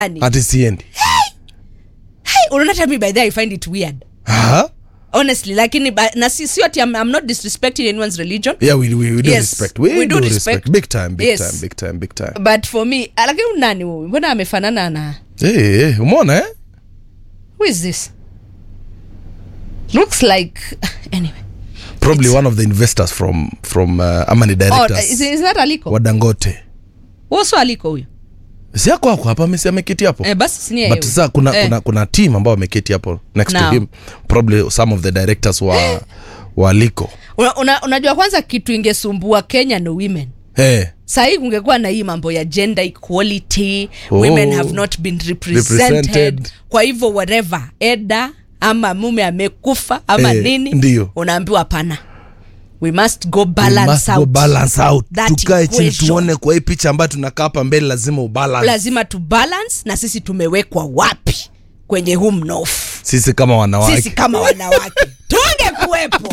ati siendi hey, unaona hata mi by the way, I find it weird Aha. honestly lakini ba- na si sio ati I'm, I'm not disrespecting anyone's religion yeah we, we, we do Yes, respect we, we do do respect. respect big time big Yes. time big time big time but for me ah, lakini huyu nani huyu mbona amefanana na hey, hey, umeona eh who is this looks like anyway probably one of the investors from from uh, ama ni oh, directors is, is that aliko wa dangote uso aliko huyo si ako ako hapa amesi ameketi hapo eh, basi sinia but sasa kuna, eh. kuna, kuna team ambao wameketi hapo next Now. to him probably some of the directors wa wa liko una, una, unajua kwanza kitu ingesumbua kenya no women hey. sahii kungekuwa na hii mambo ya gender equality Oh. women have not been represented, Represented. kwa hivyo whatever eda ama mume amekufa ama Eh, nini ndio. unaambiwa hapana we must go We balance must out. go balance out that tukae chini equation. tuone kwa hii picha ambayo tunakaa hapa mbele lazima ubalance lazima tu balance na sisi tumewekwa wapi kwenye huu mnofu sisi kama wanawake sisi kama wanawake tungekuwepo